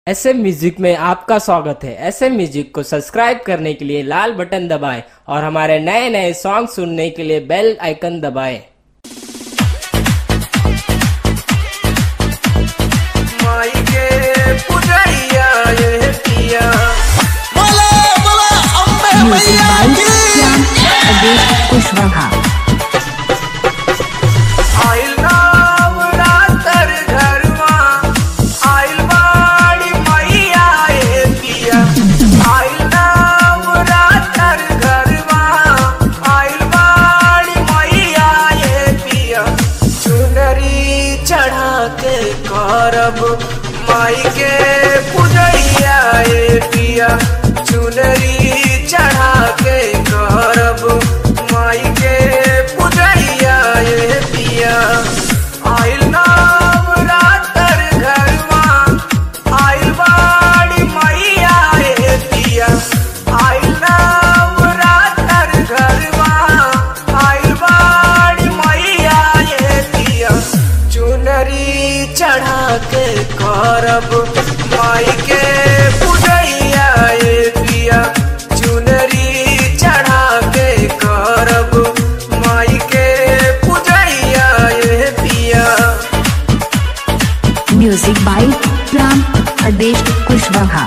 S M music में आपका स्वागत है एस एम म्यूजिक को सब्सक्राइब करने के लिए लाल बटन दबाएं और हमारे नए नए सॉन्ग सुनने के लिए बेल आइकन दबाएं माई के पुजैया ये पिया बोला बोला अम्बे Music मैया by की Shyam Adesh Kushwaha. आइल नाम रातर घरवा आइल बाड़ी मैया ये पिया आइल नाम रातर घरवा आइल बाड़ी मैया ये पिया चुनरी चढ़ा के करब माई के पुजैया ये पिया चुनरी चढ़ा के करब माई के पुजैया ये पिया आइल नाम रातर घरवा आइल बाड़ी मैया ये पिया आइल नाम रातर घरवा आइल बाड़ी मैया ये पिया चुनरी चढ़ा के करब माई के पुजैया ये पिया चुनरी चढ़ा के करब माई के पुजैया ये पिया Music by Shyam Adesh Kushwaha.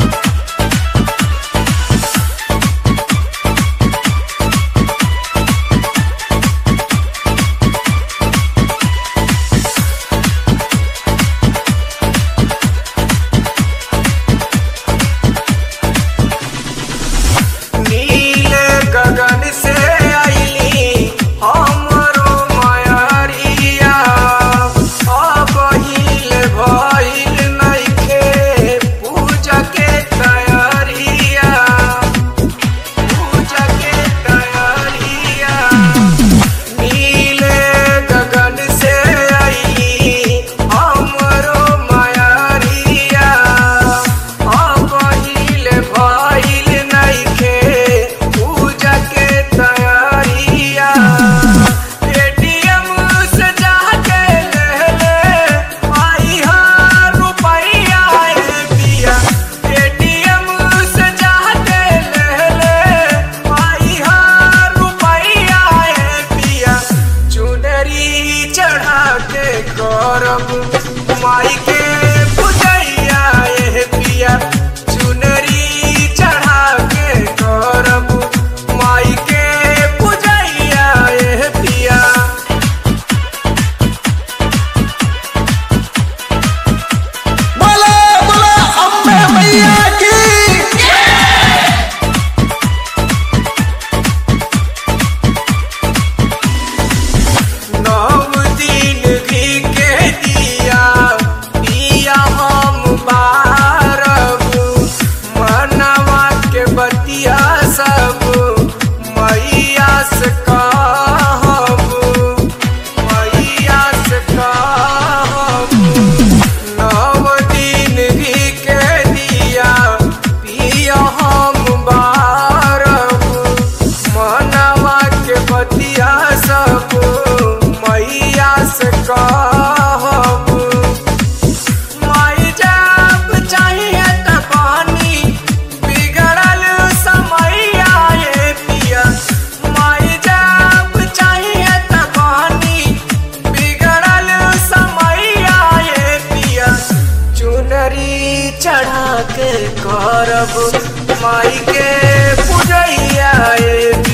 नील गगन से आईली हमरो मायरिया अब हिल भइल नइखे पूजा के तैयारिया पूजा के तैयारिया नील गगन से आईली हमरो मायरिया अब हिल भइल नइखे पूजा के तैयारिया एटीएम से जाके ले ले आई हा रुपैया ए पिया एटीएम से जाके ले ले आई हा रुपैया ए पिया चुनरी चढ़ा के करब माई के पुजैया ए पिया चुनरी चढ़ा के करब माई के पुजैया ए पिया बोला बोला अम्बे मैया की नव दिन घी के दिया पिया हम बारब मनवा के बतिया सब मैया से कहब मैया से कहब नव दिन घी के दिया पिया हम बारब मनवा के बतिया सब मैया से कहब माई जब चाहिए त पानी बिगड़ल समैया ये पिया माई जब चाहिए त पानी बिगड़ल समैया ये पिया चुनरी चढ़ा के करब माई के पुजैया ये